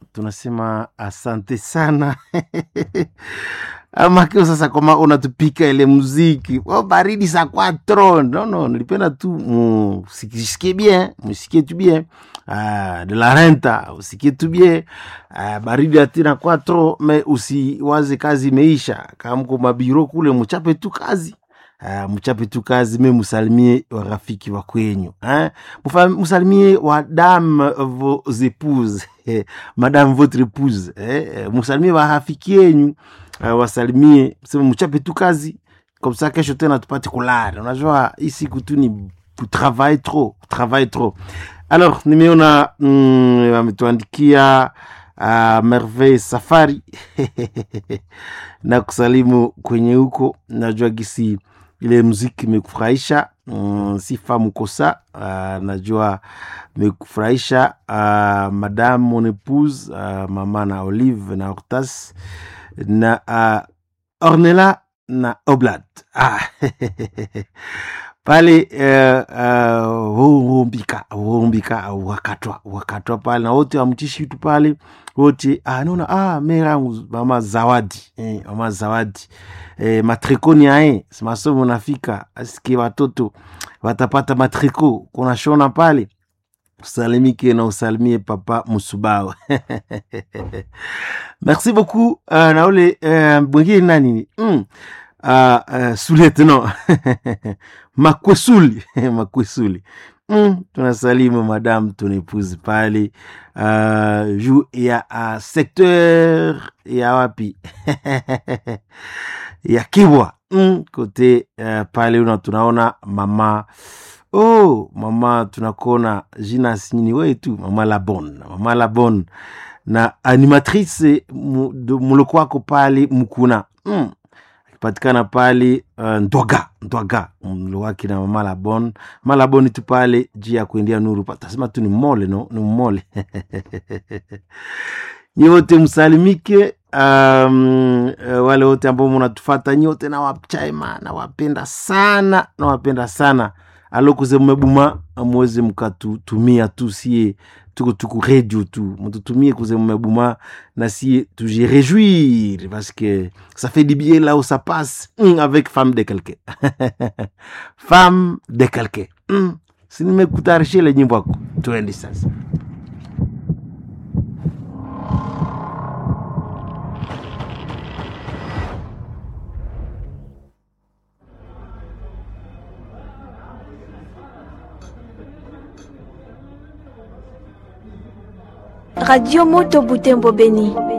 tunasema asante sana amakio sasa kama unatupika ile muziki oh, baridi sa quatro no, no, nilipenda tu musikie bien musikie tu bien ah, de la renta usikie tu bien ah, baridi atina quatro me usiwaze kazi imeisha kama mko mabiro kule muchape tu kazi Uh, mchape tu kazi me musalimie warafiki wa kwenyu eh? Mufa, musalimie wadame vos épouses eh, madame votre épouse eh? musalimie warafiki yenyu uh, wasalimie sema mchape tu kazi komsa kesho tena tupate kulala unajua hii siku tu ni travail trop travail trop alors nimeona mm, ametuandikia uh, merveille safari na kusalimu kwenye huko najua gisi ile muziki imekufurahisha mm, sifa mkosa uh, najua imekufurahisha uh, madame mon épouse uh, mama na olive na hortas na uh, ornela na oblat ah, pale huumbika uh, huumbika wakatwa wakatwa pale na wote wamtishi tu pale wote ah, naona ah, merangu mama zawadi eh, mama zawadi eh, matriko ni ae masomo nafika asike watoto watapata matriko kunashona pale usalimike na usalimie papa musubao merci beaucoup uh, na ule uh, mwingine nani mm. uh, uh, suletno makwesuli makwesuli mm, tunasalimu madame tunepuzi pale uh, juu ya uh, secteur ya wapi ya kibwa mm, kote uh, pale una tunaona mama oh mama tunakona jina sinyini wetu mama labon mama labon na animatrice muloko wako pale mkuna mm. akipatikana pale uh, ndwaga ndwaga mlo wake na mama labon mama labon tu pale juu ya kuendea nuru tasema tu ni mole no ni mole nyote msalimike um, uh, wale wote ambao munatufata nyote nawachaima nawapenda sana nawapenda sana alokuze mmebuma muweze mkatutumia tu sie tuko tuku radio tu mututumie kuze mmebuma na sie tuje réjouir parce que ça fait du bien là où ça passe mm, avec femme de quelqu'un femme de quelqu'un mm. sinimekutayarisha ile nyimbo yako tuende sasa Radio Moto Butembo Beni.